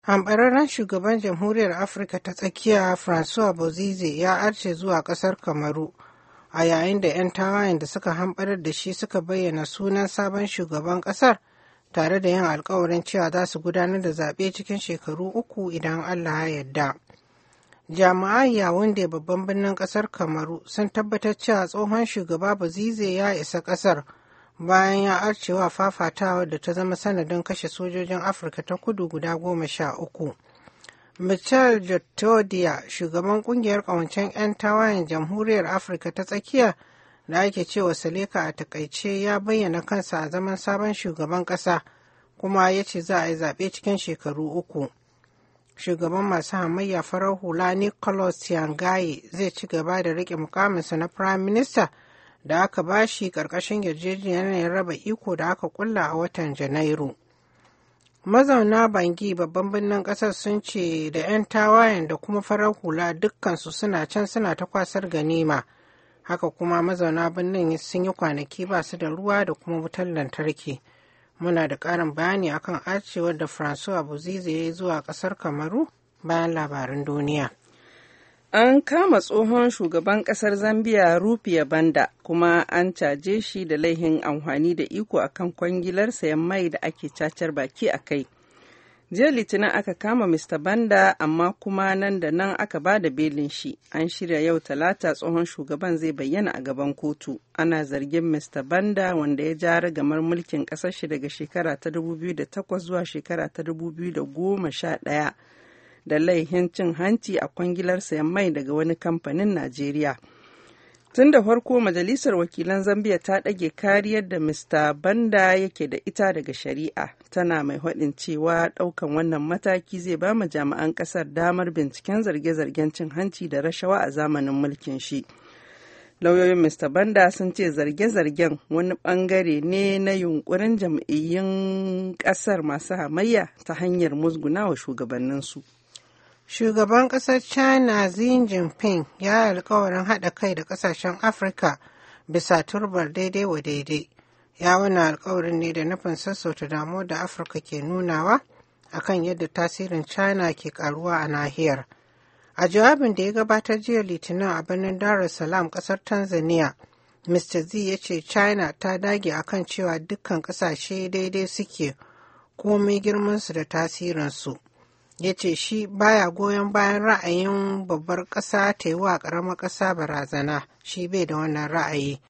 Hamɓararren shugaban Jamhuriyar Afirka ta tsakiya François Bozize ya arce zuwa ƙasar Kamaru a yayin da 'yan tawayen da suka hamɓarar da shi suka bayyana sunan sabon shugaban ƙasar tare da yin alkawarin cewa za su gudanar da zaɓe cikin shekaru uku idan Allah ya yarda. Jami'an Yawunde babban birnin ƙasar Kamaru sun tabbatar cewa tsohon shugaba Bozize ya isa ƙasar. bayan ya arcewa fafatawa da ta zama sanadin kashe sojojin afirka ta kudu guda goma sha uku michel jotodia shugaban kungiyar kawancen 'yan tawayen jamhuriyar afirka ta tsakiya da ake cewa saleka a takaice ya bayyana kansa a zaman sabon shugaban kasa kuma ya ce za a yi zaɓe cikin shekaru uku shugaban masu hamayya farar hula nicholas yangaye zai ci gaba da riƙe mukaminsa na prime minister da aka bashi ƙarƙashin yarjejeniyar raba iko da aka kulla a watan janairu mazauna bangi babban birnin ƙasar sun ce da 'yan tawayen da kuma farar hula dukkansu suna can suna ta kwasar ganima haka kuma mazauna birnin sun yi kwanaki ba su da ruwa da kuma wutar lantarki muna da ƙarin bayani akan arcewar da francois buzize ya yi zuwa ƙasar kamaru bayan labaran duniya An kama tsohon shugaban kasar Zambiya Rufiya Banda kuma an caje shi da laihin amfani da iko akan kwangilar sayan mai da ake cacar baki a kai. Jiya Litinin aka kama Mr. Banda amma kuma nan da nan aka ba da belin shi. An shirya yau talata tsohon shugaban zai bayyana a gaban kotu. Ana zargin Mr. Banda wanda ya ja ragamar mulkin ƙasar shi daga shekara ta 2008 zuwa shekara ta 2011. da laihin cin hanci a kwangilar sayan mai daga wani kamfanin Najeriya. Tun da farko Majalisar Wakilan Zambiya ta ɗage kariyar da Mr. Banda yake da ita daga shari'a, tana mai haɗin cewa ɗaukan wannan mataki zai ba ma jami'an ƙasar damar binciken zarge-zargen cin hanci da rashawa a zamanin mulkin shi. Lauyoyin Mr. Banda sun ce zarge-zargen wani ɓangare ne na yunkurin jam'iyyun ƙasar masu hamayya ta hanyar musgunawa shugabanninsu. Shugaban ƙasar China Xi Jinping ya yi alkawarin haɗa kai da ƙasashen Afirka bisa turbar daidai wa daidai. Ya wani alkawarin ne da nufin sassauta damuwar da Afirka ke nunawa akan yadda tasirin China ke karuwa a nahiyar. A jawabin da ya gabatar jiya Litinin a birnin Dar es Salaam ƙasar Tanzania, Mr. Z ya ce China ta dage akan cewa dukkan ƙasashe daidai suke komai girmansu da tasirinsu. ya ce shi baya goyon bayan ra'ayin babbar ƙasa ta yi wa ƙaramar ƙasa barazana shi bai da wannan ra'ayi